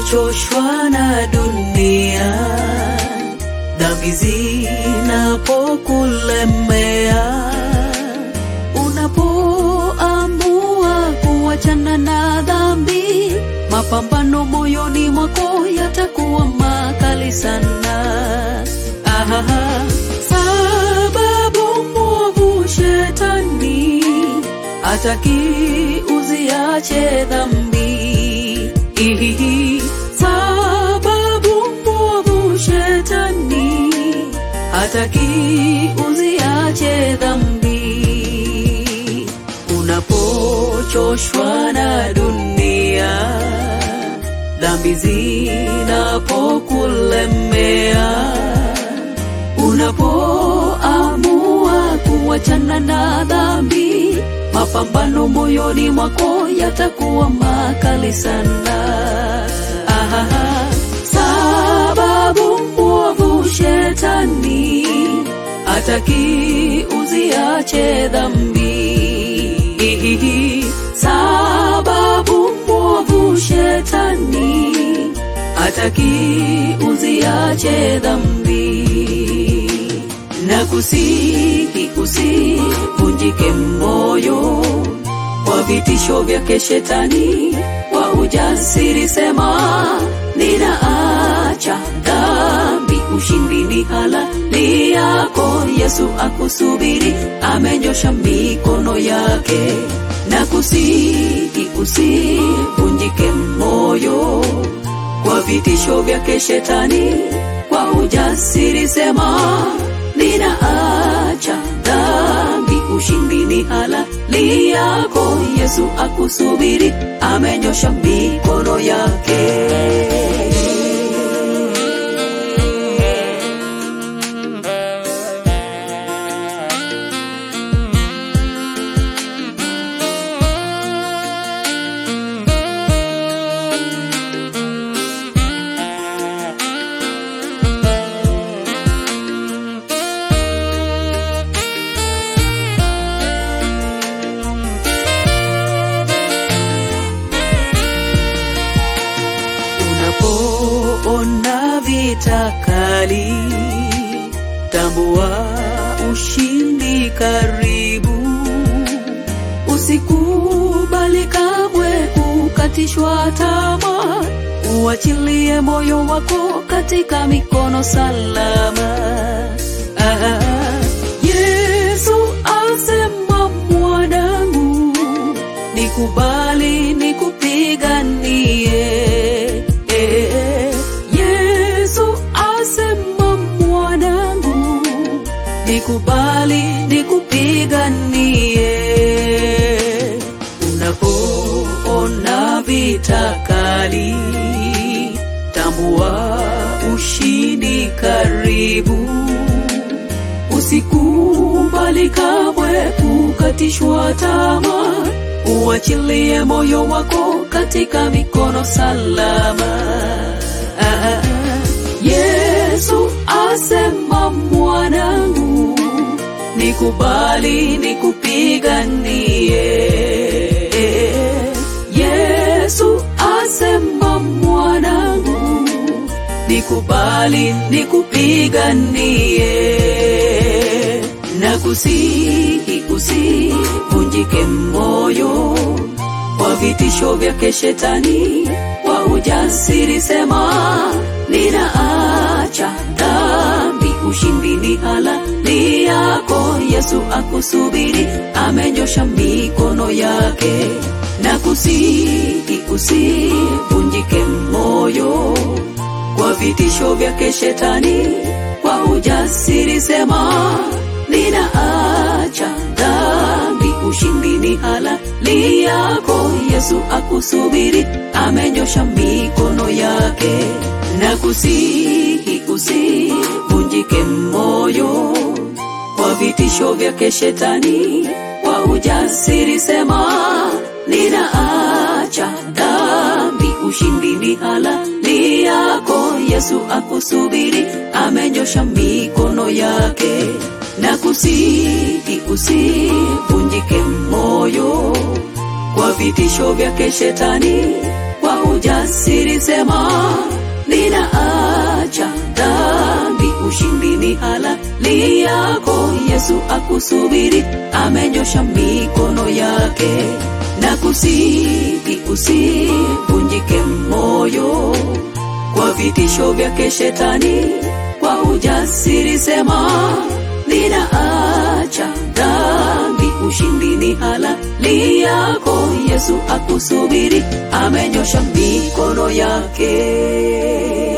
unapochoshwa na dunia, dhambi zinapokulemea, unapoamua kuachana na dhambi, mapambano moyoni mwako yatakuwa makali sana. Aha, sababu mwovu shetani hataki uziache dhambi. Ihihi, sababu mwovu shetani hataki uziache dhambi. Unapochoshwa na dunia, dhambi zinapokulemea, unapoamua kuachana na dhambi, mapambano moyoni mwako yatakuwa makali sana. Aha, sababu mwovu shetani hataki uziache dhambi. Sababu mwovu shetani hataki uziache dhambi na kusihi usivunjike moyo kwa vitisho vyake shetani, kwa ujasiri sema ninaacha dhambi, ushindi ni halali yako. Yesu akusubiri, amenyosha mikono yake. Na kusihi usivunjike moyo kwa vitisho vyake shetani, kwa ujasiri sema ninaacha dhambi, ushindi ni halali yako. Yesu akusubiri, amenyosha mikono yake. Unapoona vita kali, tambua ushindi karibu. Usikubali kamwe kukatishwa tamaa, uachilie moyo wako katika mikono salama. Ah, Yesu asema mwanangu, nikubali nikupiganie. Eh, Yesu asema mwanangu, nikubali nikupiganie. Unapoona vita kali, tambua ushindi karibu. Usikubali kamwe kukatishwa tamaa, uachilie moyo wako katika mikono salama. Ah, Yesu asema mwanangu, nikubali nikupiganie. Yesu asema mwanangu, nikubali nikupiganie. Na kusihi usivunjike moyo kwa vitisho vyake shetani, kwa ujasiri sema ninaacha dhambi, ushindi ni halali yako. Yesu akusubiri, amenyosha mikono yake. Na kusihi usivunjike moyo kwa vitisho vyake shetani, kwa ujasiri sema ninaacha dhambi, ushindi ni halali yako. Yesu akusubiri, amenyosha mikono yake. Na kusihi usivunjike moyo kwa vitisho vyake shetani, kwa ujasiri sema ninaacha dhambi, ushindi ni halali yako. Yesu akusubiri, amenyosha mikono yake. Na kusihi usivunjike moyo kwa vitisho vyake shetani, kwa kwa ujasiri sema ninaacha dhambi ushindi ni halali yako yesu akusubiri amenyosha mikono yake na kusiki usivunjike moyo kwa vitisho vyake shetani kwa ujasiri sema ninaacha dhambi ushindi ni halali yako yesu akusubiri amenyosha mikono yake